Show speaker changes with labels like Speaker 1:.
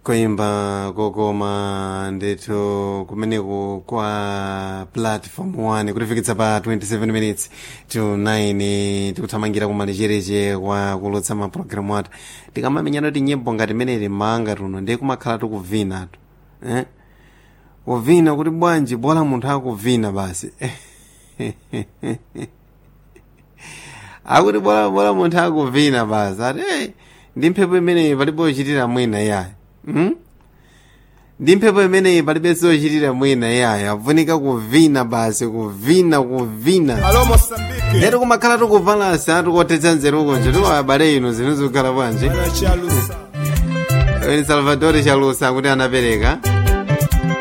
Speaker 1: koimba kokoma ndithu kumeneko kwa platform 1 kutifikitsa pa 27 minutes to 9 tikuthamangira kumalechereche kwa kulotsa mapulogalamu athu tikamamenyana kuti nyimbo ngati imeneyi manga tuno ndiye kumakhala tikuvinatu eh? kuvina kuti bwanji bola munthu akuvina basi akuti bola bola munthu akuvina basi ati hey, ndi mphepo imeneyi palibe ochitira mwina yayi hmm? ndi mphepo imeneyi palibe sochitira mwina yayi afunika kuvina basi kuvina kuvina
Speaker 2: Alô Moçambique.
Speaker 1: lero kumakhala tikuvalansi atikuothetsa nzerukonje tiwabale ino zinthu zikukhala bwanji
Speaker 2: Ana Chalusa.
Speaker 1: Eni salvatore chalusa kuti anapereka